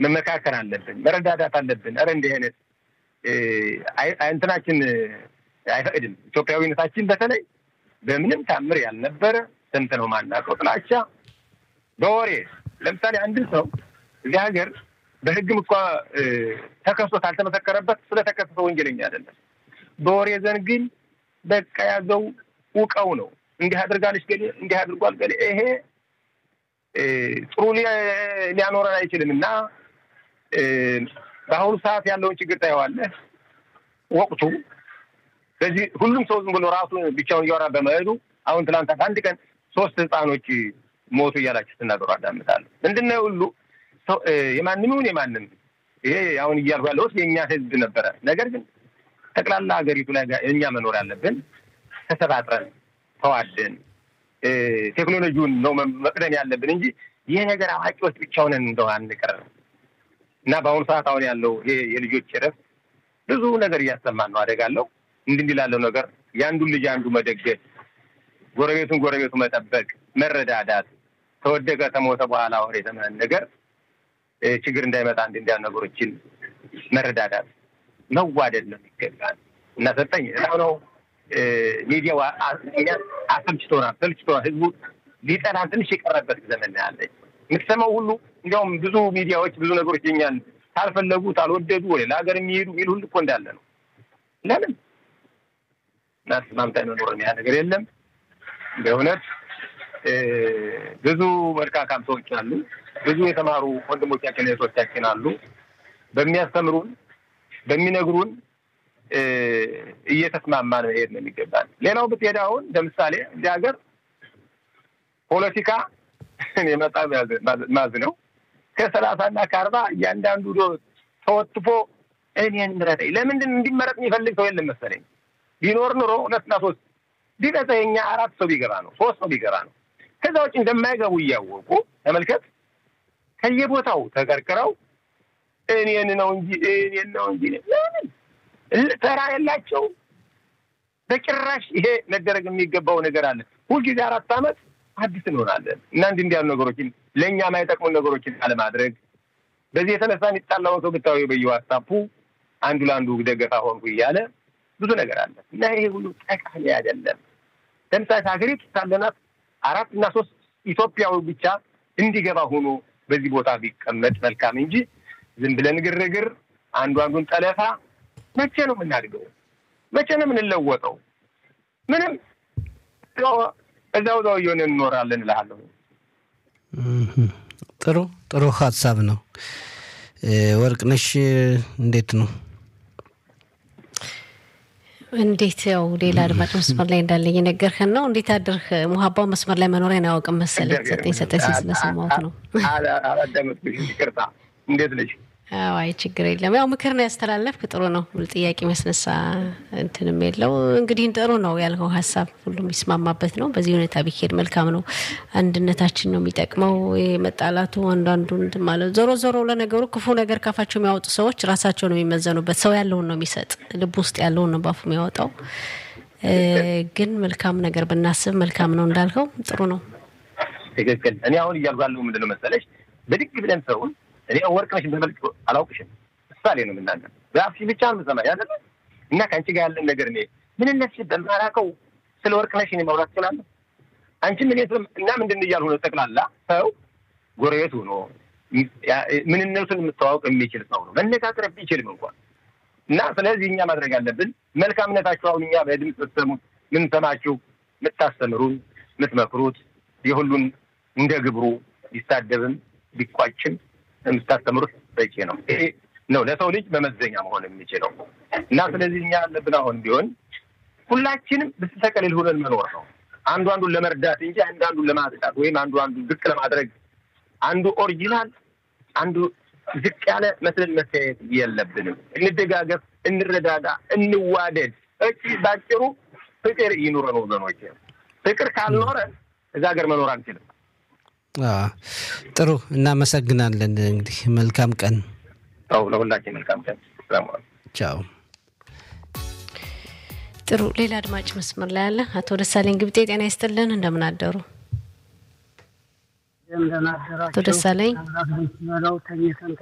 መመካከር አለብን፣ መረዳዳት አለብን። ኧረ እንዲህ አይነት እንትናችን አይፈቅድም። ኢትዮጵያዊነታችን በተለይ በምንም ታምር ያልነበረ ሰምተነው ማናውቀው ጥላቻ በወሬ ለምሳሌ አንድን ሰው እዚህ ሀገር በሕግም እኳ ተከሶ ካልተመሰከረበት ስለተከሰሰ ወንጀለኛ አይደለም። በወሬ ዘንድ ግን በቃ ያዘው ውቀው ነው እንዲህ አድርጋለች ገሌ እንዲህ አድርጓል ገሌ ይሄ ጥሩ ሊያኖረን አይችልም እና በአሁኑ ሰዓት ያለውን ችግር ታየዋለህ። ወቅቱ ስለዚህ ሁሉም ሰው ዝም ብሎ ራሱ ብቻውን እያወራ በመሄዱ አሁን ትናንት አንድ ቀን ሶስት ህፃኖች ሞቱ እያላችሁ ስትናገሩ አዳምጣለሁ። ምንድን ነው ሁሉ የማንም ይሁን የማንም ይሄ አሁን እያልኩ ያለሁት የእኛ ህዝብ ነበረ። ነገር ግን ጠቅላላ ሀገሪቱ ላይ እኛ መኖር ያለብን ተሰባጥረን ተዋደን ቴክኖሎጂውን ነው መቅደም ያለብን እንጂ ይህ ነገር አዋቂዎች ብቻውን እንደው አንቀር እና በአሁኑ ሰዓት አሁን ያለው ይሄ የልጆች እረፍት ብዙ ነገር እያሰማን ነው። አደጋለሁ እንዲህ እንዲህ ላለው ነገር የአንዱን ልጅ አንዱ መደገፍ፣ ጎረቤቱን ጎረቤቱ መጠበቅ፣ መረዳዳት ተወደቀ ተሞተ በኋላ ወር የተመን ነገር ችግር እንዳይመጣ እንዲ እንዲያ ነገሮችን መረዳዳት መዋደድ ነው የሚገባል እና ሰጠኝ ነው ሚዲያው አሰልችቶናል፣ ሰልችቶናል። ህዝቡ ሊጠላን ትንሽ የቀረበት ዘመን ያለች የምትሰማው ሁሉ እንዲያውም ብዙ ሚዲያዎች ብዙ ነገሮች የኛን ካልፈለጉ ካልወደዱ ወደ ለሀገር የሚሄዱ ሚል ሁሉ እኮ እንዳለ ነው። ለምን እናስማምታ መኖር ያ ነገር የለም። በእውነት ብዙ መልካካም ሰዎች አሉ። ብዙ የተማሩ ወንድሞቻችን እህቶቻችን አሉ። በሚያስተምሩን በሚነግሩን እየተስማማን መሄድ ነው የሚገባል። ሌላው ብትሄድ አሁን ለምሳሌ እንዲህ ሀገር ፖለቲካ የመጣ ማዝ ነው ከሰላሳ እና ከአርባ እያንዳንዱ ዶ ተወትፎ እኔን ምረጠኝ። ለምንድን እንዲመረጥ የሚፈልግ ሰው የለም መሰለኝ። ቢኖር ኑሮ ሁለትና ሶስት ቢበዛ የኛ አራት ሰው ቢገባ ነው ሶስት ሰው ቢገባ ነው። ከዛ ውጭ እንደማይገቡ እያወቁ ተመልከት፣ ከየቦታው ተቀርቅረው እኔን ነው እንጂ እኔን ነው እንጂ ለምን ተራ የላቸው በጭራሽ። ይሄ መደረግ የሚገባው ነገር አለ። ሁልጊዜ አራት ዓመት አዲስ እንሆናለን እና እንዲህ እንዲያሉ ነገሮችን ለእኛ የማይጠቅሙ ነገሮችን አለማድረግ። በዚህ የተነሳ የሚጣላውን ሰው ብታዊ በየዋትሳፑ አንዱ ለአንዱ ደገፋ ሆንኩ እያለ ብዙ ነገር አለ እና ይሄ ሁሉ ጠቃሚ አይደለም። ለምሳሌ ሀገሪቱ ሳለናት አራት እና ሶስት ኢትዮጵያዊ ብቻ እንዲገባ ሆኖ በዚህ ቦታ ቢቀመጥ መልካም እንጂ ዝም ብለን ግርግር፣ አንዱ አንዱን ጠለፋ መቼ ነው የምናድገው? መቼ ነው የምንለወጠው? ምንም እዛው እዛው እየሆነ እንኖራለን እልሃለሁ። ጥሩ ጥሩ ሀሳብ ነው። ወርቅነሽ እንዴት ነው? እንዴት ያው ሌላ አድማጭ መስመር ላይ እንዳለ እየነገርህን ነው። እንዴት አድርህ? ሙሀባው መስመር ላይ መኖሪያን አያውቅም መሰለኝ። ሰጠኝ ሰጠኝ ሲል ስለሰማሁት ነው። አላዳመጥኩሽም፣ ይቅርታ። እንዴት ነሽ? አይ ችግር የለም። ያው ምክር ነው ያስተላለፍክ፣ ጥሩ ነው። ጥያቄ መስነሳ እንትንም የለው። እንግዲህ ጥሩ ነው ያልከው ሀሳብ ሁሉም የሚስማማበት ነው። በዚህ ሁኔታ ቢሄድ መልካም ነው። አንድነታችን ነው የሚጠቅመው። መጣላቱ አንዳንዱ እንትን ማለት ዞሮ ዞሮ ለነገሩ ክፉ ነገር ካፋቸው የሚያወጡ ሰዎች ራሳቸው ነው የሚመዘኑበት። ሰው ያለውን ነው የሚሰጥ፣ ልብ ውስጥ ያለውን ነው ባፉ የሚያወጣው። ግን መልካም ነገር ብናስብ መልካም ነው እንዳልከው ጥሩ ነው። ትክክል። እኔ አሁን እያልኩ ያለው ምንድን ነው መሰለሽ ብድግ ብለን ሰውን እኔ ወርቅነሽ በመልክ አላውቅሽም፣ ምሳሌ ነው የምናገር። በአፍሽ ብቻ ነው የምሰማ ያለ እና ከአንቺ ጋር ያለን ነገር እኔ ምንነት በማራቀው ስለ ወርቅነሽ እኔ ማውራት እችላለሁ። አንቺ ምን እና ምንድን እያልሁ ነው። ጠቅላላ ሰው ጎረቤት ሆኖ ምንነቱን የምታዋወቅ የሚችል ሰው ነው መነጋገር ቢችልም እንኳን እና ስለዚህ እኛ ማድረግ ያለብን መልካምነታችሁ አሁን እኛ በድምፅ ስትሰሙት ምን ሰማችሁ የምታስተምሩን የምትመክሩት የሁሉን እንደ ግብሩ ቢሳደብም ቢቋጭም የምታስተምሩት በቂ ነው። ይሄ ነው ለሰው ልጅ መመዘኛ መሆን የሚችለው እና ስለዚህ እኛ ያለብን አሁን ቢሆን ሁላችንም ብስተቀልል ሆነን መኖር ነው። አንዱ አንዱን ለመርዳት እንጂ አንዱ አንዱን ለማጥቃት ወይም አንዱ አንዱን ዝቅ ለማድረግ አንዱ ኦሪጂናል አንዱ ዝቅ ያለ መስለን መታየት የለብንም። እንደጋገፍ፣ እንረዳዳ፣ እንዋደድ። እቺ ባጭሩ ፍቅር ይኑረን ወገኖች። ፍቅር ካልኖረ እዛ ሀገር መኖር አንችልም። ጥሩ እናመሰግናለን። እንግዲህ መልካም ቀን። ው ለሁላችን መልካም ቀን። ቻው። ጥሩ ሌላ አድማጭ መስመር ላይ አለ። አቶ ደሳለኝ ግብጤ ጤና ይስጥልን። እንደምን አደሩ? አቶ ደሳለኝ